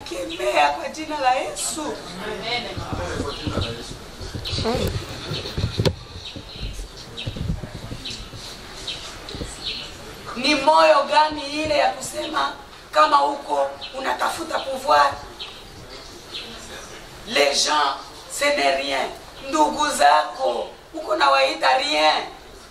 ninakemea kwa jina la Yesu. Ni moyo gani ile ya kusema kama huko unatafuta pouvoir? Les gens ce n'est rien. Ndugu zako uko na waita rien,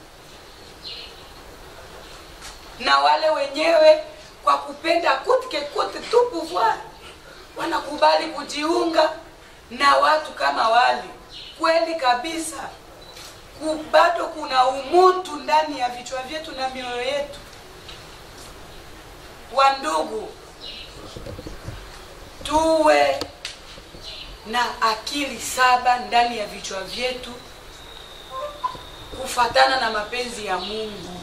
na wale wenyewe kwa kupenda kutike kute tu pouvoir wanakubali kujiunga na watu kama wale. Kweli kabisa, ku- bado kuna umutu ndani ya vichwa vyetu na mioyo yetu. Wandugu, tuwe na akili saba ndani ya vichwa vyetu kufatana na mapenzi ya Mungu.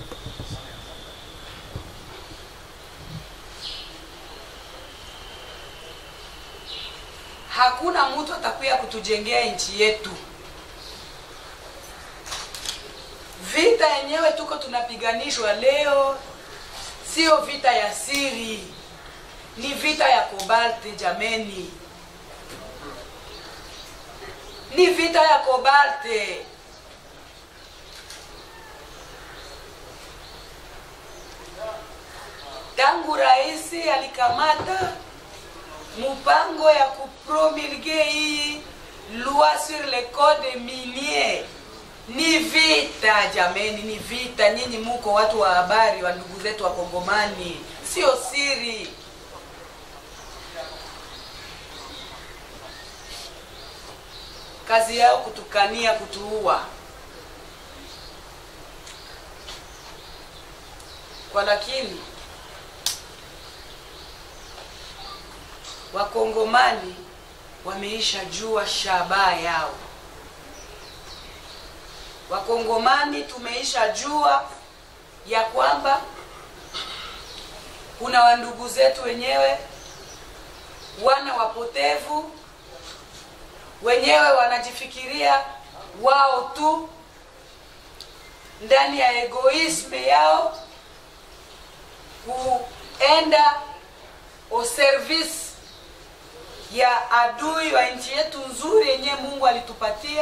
Hakuna mtu atakuya kutujengea nchi yetu. Vita yenyewe tuko tunapiganishwa leo, sio vita ya siri, ni vita ya kobalti jameni, ni vita ya kobalti. Tangu rais alikamata mpango ya kupromulge hii loi sur le code minier, ni vita jameni, ni vita. Nyinyi muko watu wa habari wa ndugu zetu wa Kongomani, sio siri. Kazi yao kutukania, kutuua. Kwa lakini Wakongomani wameisha jua shabaha yao. Wakongomani tumeisha jua ya kwamba kuna wandugu zetu wenyewe wana wapotevu wenyewe wanajifikiria wao tu ndani ya egoisme yao kuenda au service ya adui wa nchi yetu nzuri yenye Mungu alitupatia,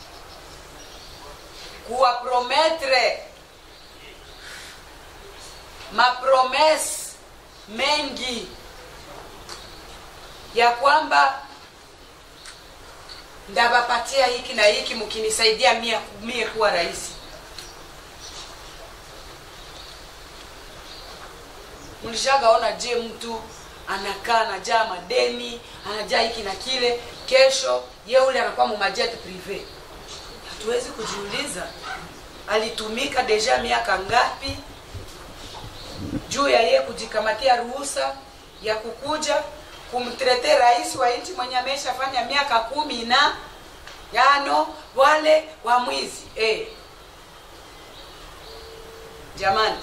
kuwaprometre mapromese mengi ya kwamba ndabapatia hiki na hiki mkinisaidia mie, mie kuwa rais. Mlishagaona je, mtu anakaa anajaa madeni anajaa hiki na kile, kesho ye ule anakuwa mumajet prive. Hatuwezi kujiuliza alitumika deja miaka ngapi juu ya ye kujikamatia ruhusa ya kukuja kumtrete rais wa nchi mwenye ameshafanya miaka kumi na yano wale wa mwizi eh. Jamani,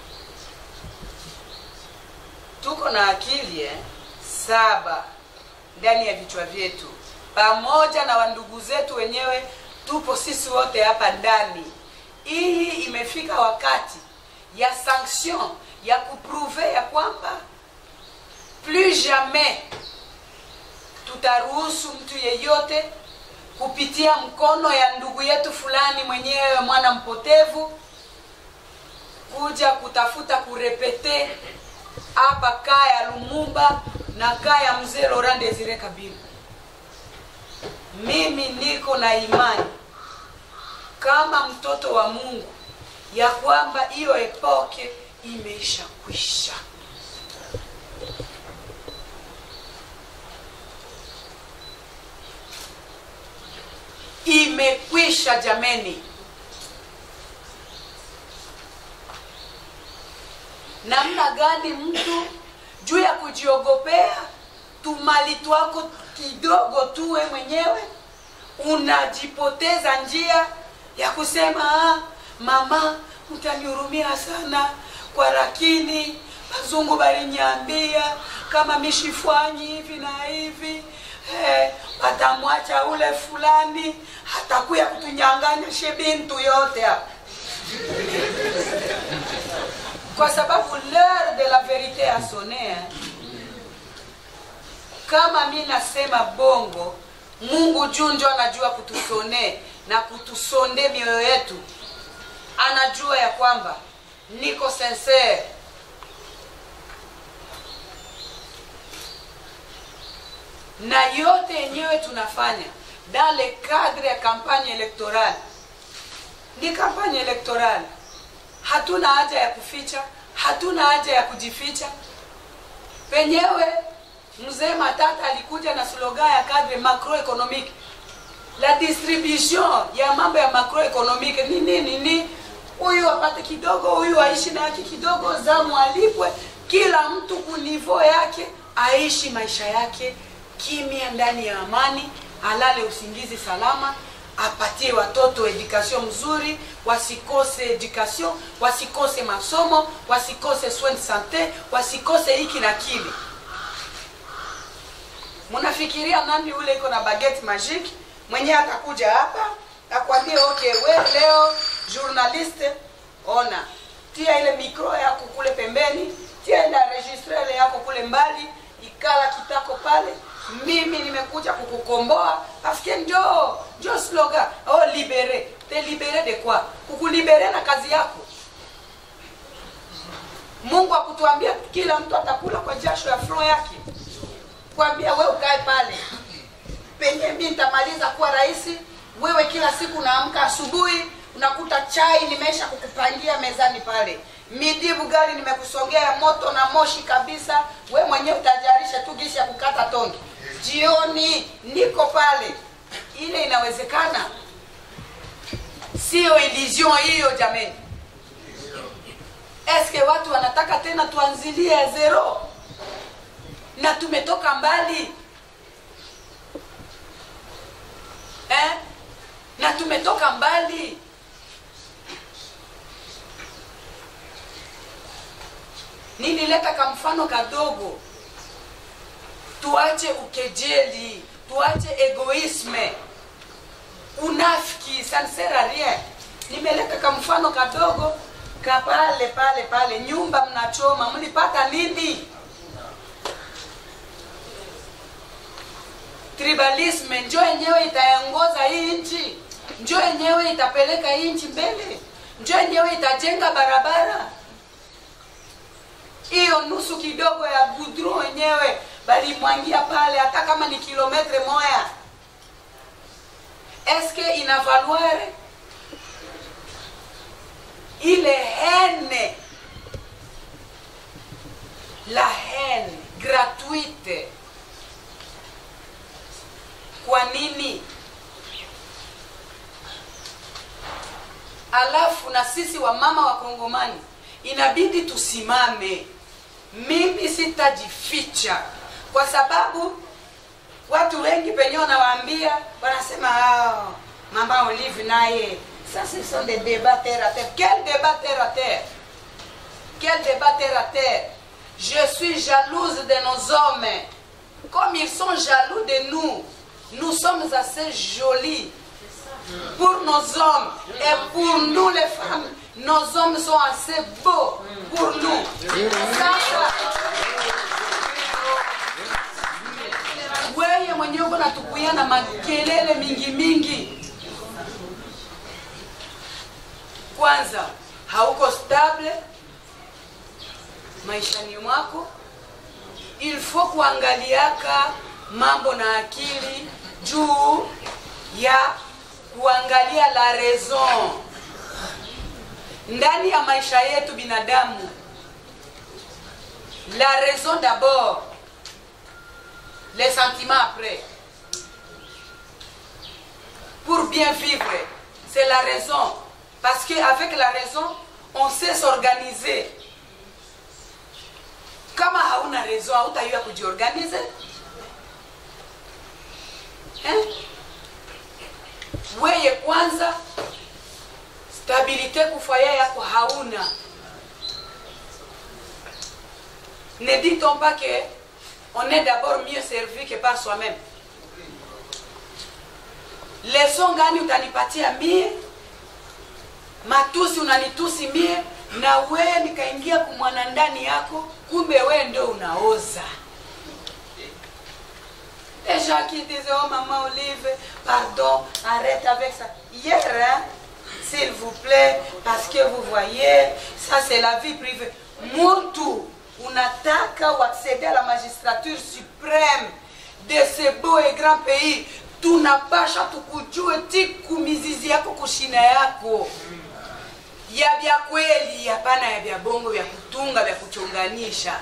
tuko na akili eh, saba ndani ya vichwa vyetu, pamoja na wandugu zetu wenyewe, tupo sisi wote hapa ndani. Hii imefika wakati ya sanction ya kupruve ya kwamba plus jamais tutaruhusu mtu yeyote kupitia mkono ya ndugu yetu fulani mwenyewe mwana mpotevu kuja kutafuta kurepete hapa kaya Lumumba na kaya mzee Laurent Desire Kabila. Mimi niko na imani kama mtoto wa Mungu ya kwamba hiyo epoke imeisha kwisha. Imekwisha jameni. namna gani mtu juu ya kujiogopea tumali twako kidogo tuwe mwenyewe unajipoteza njia ya kusema ah, mama utanihurumia sana kwa lakini wazungu baliniambia kama mishifwanyi hivi na hivi eh, watamwacha ule fulani hatakuya kutunyanganya shebintu yote hapa kwa sababu l'heure de la vérité a sonné hein. kama mi nasema bongo mungu juu njo anajua kutusonee na kutusonde mioyo yetu anajua ya kwamba niko sincere na yote yenyewe tunafanya dans le cadre ya kampanye elektorali ni kampanye elektorali hatuna haja ya kuficha hatuna haja ya kujificha penyewe mzee matata alikuja na slogan ya cadre macroeconomique la distribution ya mambo ya macroeconomique ni nini ni huyu apate kidogo huyu aishi na yake kidogo zamu alipwe kila mtu kunivo yake aishi maisha yake kimya ndani ya amani alale usingizi salama apatie watoto education mzuri wasikose education wasikose masomo wasikose soin de sante wasikose hiki na kile mnafikiria nani ule iko na baguette magique mwenyewe atakuja hapa akwambie okay we leo journaliste ona tia ile mikro yako kule pembeni tia ile registrele yako kule mbali ikala kitako pale mimi nimekuja kukukomboa paske njo njo slogan oh libere te libere de quoi kukulibere na kazi yako mungu akutuambia kila mtu atakula kwa jasho ya flo yake kwambia we ukae pale penye mi nitamaliza kuwa rahisi wewe kila siku unaamka asubuhi unakuta chai nimeisha kukupangia mezani pale midi bugali nimekusongea ya moto na moshi kabisa we mwenyewe utajarisha tu gisi ya kukata tongi jioni niko pale ile inawezekana siyo illusion hiyo jameni eske watu wanataka tena tuanzilie zero na tumetoka mbali eh? na tumetoka mbali nilileta kamfano kadogo tuache ukejeli tuache egoisme unafiki ça ne sert à rien nimeleta kamfano kadogo ka pale pale pale nyumba mnachoma mlipata nini tribalisme njo yenyewe itaongoza hii nchi njo yenyewe itapeleka hii nchi mbele njo yenyewe itajenga barabara hiyo nusu kidogo ya gudron wenyewe balimwangia pale hata kama ni kilometre moya eske inavaluare ile hene la hene gratuite kwa nini alafu na sisi wamama wa kongomani inabidi tusimame mimi sitajificha kwa sababu watu wengi penye wanawaambia wanasema oh, mama olive naye ça ce sont des débats terre à terre quel débat terre à terre quel débat terre à terre je suis jalouse de nos hommes comme ils sont jaloux de nous nous sommes assez jolis pour nos hommes et pour nous les femmes nos hommes sont assez beaux pour nous sasa weye mwenyewe uko natukuia na makelele mingi mingi kwanza hauko stable maishani mwako il faut kuangaliaka mambo na akili juu ya kuangalia la raison ndani ya maisha yetu binadamu la raison d'abord les sentiments après pour bien vivre c'est la raison parce que avec la raison on sait s'organiser kama hauna raison hautaiwa kujiorganize eh? weye kwanza stabilité kufaya yako hauna ne dit-on pas que on est d'abord mieux servi que par soi-même leson gani utanipatia mie matusi unanitusi mie na wee nikaingia kumwana ndani yako kumbe wee ndio unaoza des gens qui disaient, oh maman Olive, pardon, arrête avec ça. Hier, hein, s'il vous plaît, parce que vous voyez, ça c'est la vie privée. Muntu, unataka accéder à la magistrature suprême de ce beau et grand pays, tunapasha tukujue tiku mizizi yako kushina yako ya vya kweli, hapana ya vya bongo vya kutunga vya kuchonganisha.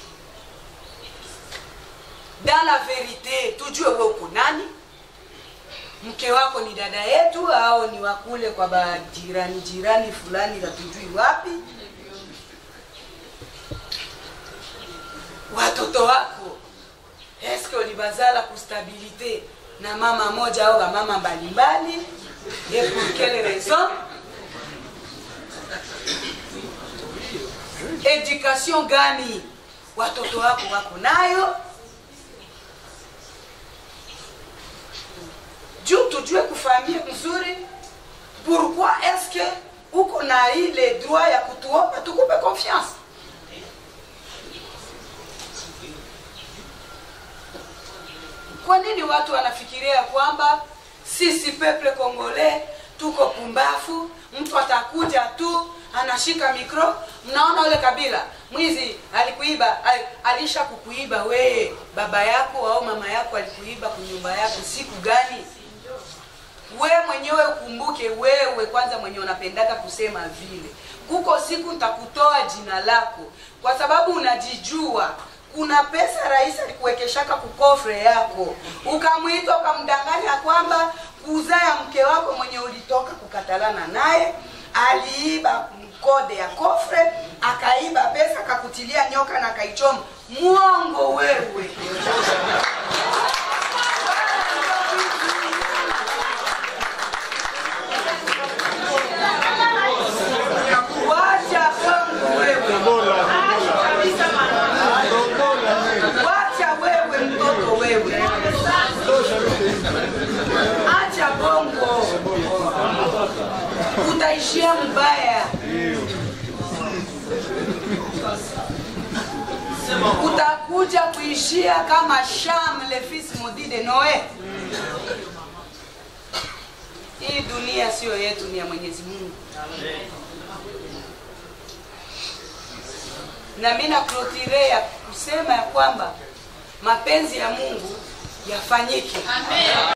Dans la vérité, tujue wewe uko nani, mke wako ni dada yetu au ni wakule kwa bajirani jirani fulani hatujui wapi, watoto wako eske ulibazala kustabilite na mama moja au mama mbalimbali et pour quelle raison education gani watoto wako wako nayo juu tujue kufahamia mzuri pourquoi est-ce que uko na ile droit ya kutuomba tukupe confiance kwa nini watu wanafikiria kwamba sisi peple kongole tuko pumbafu mtu atakuja tu anashika mikro mnaona ule kabila mwizi alikuiba al, alisha kukuiba weye baba yako au mama yako alikuiba kunyumba yako siku gani we mwenyewe ukumbuke wewe kwanza mwenye unapendaka kusema vile kuko siku nitakutoa jina lako kwa sababu unajijua kuna pesa rais alikuwekeshaka kukofre yako ukamwita ukamdanganya kwamba kuzaa ya mke wako mwenye ulitoka kukatalana naye aliiba kode ya kofre akaiba pesa akakutilia nyoka na akaichoma mwongo wewe wacha kwangu wewe wacha wewe mtoto wewe acha bongo utaishia mbaya utakuja kuishia kama sham le fils maudit de noe hii dunia siyo yetu ni ya mwenyezi mungu na mi naklotire ya kusema ya kwamba mapenzi ya mungu yafanyike